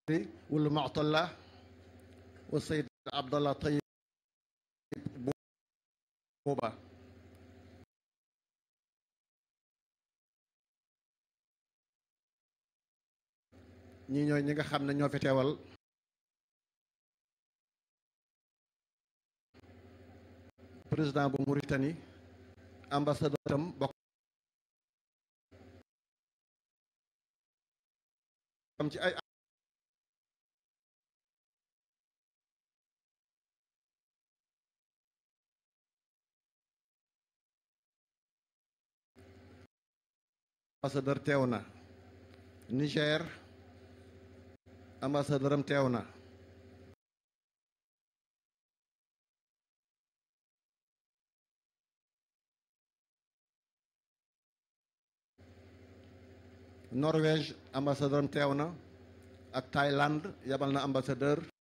wala Mu'talla wa Sayyid Abdallah Tayyib booba ñi ñooy ñi nga xam ne ñoo fi teewal président bu Mauritanie ambassadeur tam bokk am ci ay ambassadeur teew na Niger ambassadeur am teew na Norvège ambassadeur am teew na ak Thaïlande yabal na ambassadeur